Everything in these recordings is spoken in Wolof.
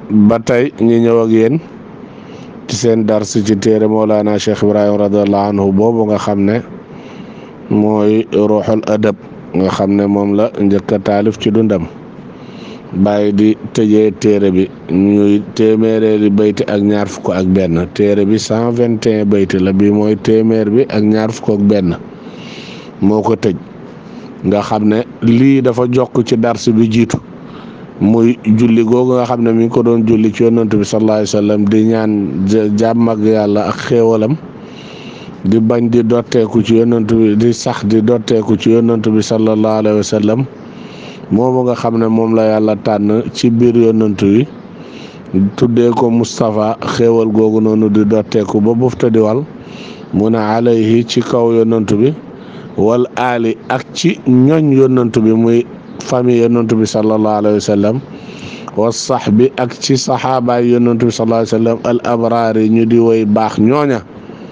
ba tey ñu ñëw ak yéen ci seen dars ci téere Mawlana Cheikh Ibrahim radiallahu anhu boobu nga xam ne mooy ruuxul adab nga xam ne moom la njëkk a taalif ci dundam bàyyi di tëjee téere bi ñuy téeméereeri bayti ak ñaar fukk ak benn téere bi cent vingt et un bayti la bi mooy téeméer bi ak ñaar fukk ak benn moo ko tëj nga xam ne lii dafa jokk ci dars bi jiitu muy julli googu nga xam ne mi ngi ko doon julli ci yonent bi sallallahu alayhi wa sallam di ñaan jàmm ak yàlla ak xéewalam di bañ di dotteeku ci yonent bi di sax di dotteeku ci yonent bi sallallahu alayhi wa sallam moomu nga xam ne moom la yàlla tànn ci biir yonent wi tuddee ko Moustapha xéewal googu noonu di dotteeku ba bufta di wal mu ne alayhi ci kaw yonent bi wal aali ak ci ñoñ yonent bi muy famille yonent bi sallallahu alayhi wa sallam wa sax bi ak ci saxaabaay yonent bi sallallahu alayhi wa sallam al abraar yi ñu di woy baax ñooña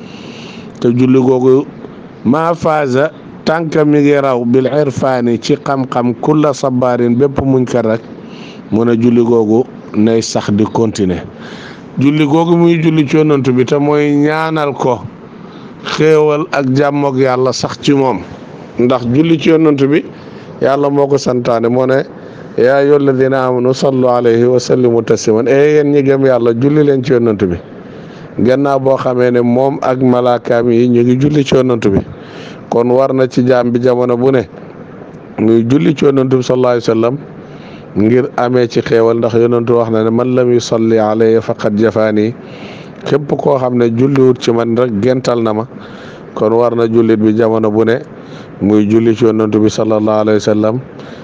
te julli googu maa faaza tànk mi ngi raw bil irfaani ci xam-xam kulla sabaarin bépp muñ kat rek mu ne julli googu nay sax di continuer julli googu muy julli ci yonent bi te mooy ñaanal ko xéewal ak jàmmoog yàlla sax ci moom ndax julli ci yonent bi yàlla moo ko santaane moo ne yaa ayyuha alladina amanu sallu alayhi wa sallimu tasliman e yéen ñi gëm yàlla julli leen ci yonent bi gannaaw boo xamee ne moom ak malaakaam yi ñu ngi julli ci yonent bi kon war na ci jaam bi jamono bu ne muy julli ci yonent bi sallallahu alayhi wa sallam ngir amee ci xéewal ndax yonent wax na ne man lam yusalli alayhi faqad jafaani képp koo xam ne julliwut ci man rek gental na ma kon war na jullit bi jamono bu ne muy julli ci yonent bi sallallahu alayhi wa sallam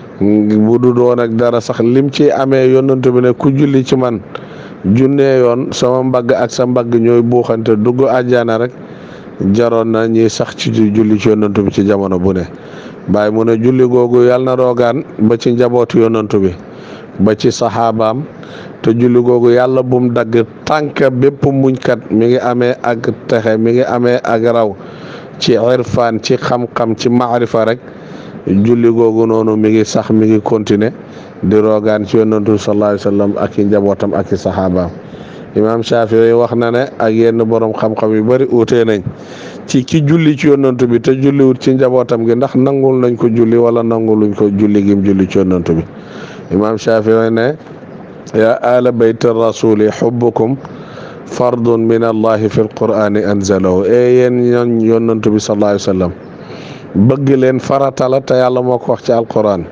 bu du doon ak dara sax lim ci amee yonent bi ne ku julli ci man junnee yoon sama mbagg ak sa mbagg ñooy buuxante dugg àjjana rek jaroon na ñi sax ci julli ci yonent bi ci jamono bu ne bàyyi mu ne julli googu yàlla na roogaan ba ci njabootu yonent bi ba ci saxaabaam te julli googu yàlla bum dagg tànk bépp muñkat mi ngi amee ak texe mi ngi amee ak raw ci irfaan ci xam-xam ci maarifa rek julli googu noonu mi ngi sax mi ngi continuer di roogaan ci yonantu sallallahu alayhi wa sallam ak i njabootam ak i saxaabaam imaam Shafii wax na ne ak yenn borom xam-xam yu bari uutee nañ ci ki julli ci yonantu bi te julliwut ci njabootam gi ndax nangul nañ ko julli wala nanguluñ ko julli gim julli ci yonantu bi imaam Shafii ne yaa ala bayt rasuli xubbukum fardun min allahi fi lqur'ani anzalahu e yéen ñoon yonantu bi sallallahu alayhi wa sallam bëgg leen farata la te yàlla moo ko wax ci alquran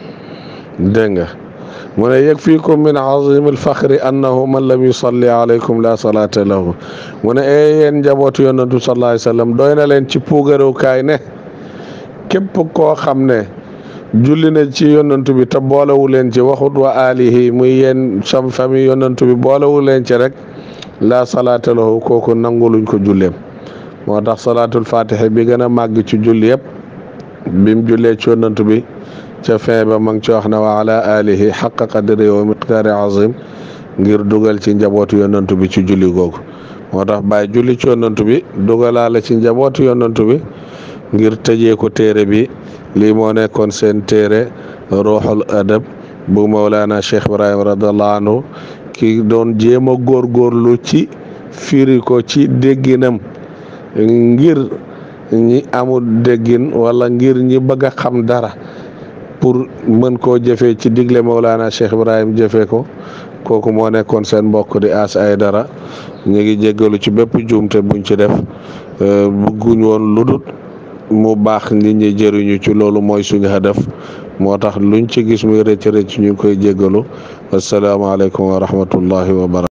dégg nga mu ne yakfikum min azim alfaxri annahu man lam yusalli alaykum la salata lahu mu ne e yéen njabootu yonantu sallallahu alayhi wa sallam doy na leen ci puugarukaay ne képp koo xam ne julli na ci yonantu bi te boolewu leen ci waxut wa alihi muy yéen sam famille yonantu bi boolewu leen ci rek la salaata lahu kooku nanguluñ ko julleem moo tax salaatul fatiha bi gën a màgg ci julli yëpp bim jullee ci yonantu bi ca fin ba ma ngi ci wax ne wa ala alihi xaqa qadri wa miqdaari azim ngir dugal ci njabootu yonantu bi ci julli googu moo tax bàyyi julli ci yonantu bi dugalaale ci njabootu yonantu bi ngir tëjee ko téere bi lii moo nekkoon seen téere ruuxul adab bu Mawlana Cheikh Ibrahim radiallahu anhu ki doon jéem a góorgóorlu ci firi ko ci dégginam ngir ñi amul déggin wala ngir ñi bëgg a xam dara pour mën koo jëfee ci digle Mawlana Cheikh Ibrahim jëfee ko kooku moo nekkoon seen mbokk di as ay dara ñu ngi jéggalu ci bépp juumte buñ ci def bëgguñ woon ludut mu baax nit ñi jëriñu ci loolu mooy suñu hadaf moo tax luñ ci gis muy rëcc rëcc ñu ngi koy jéggalu asalaamaaleykum wa rahmatullahi wa barakatuh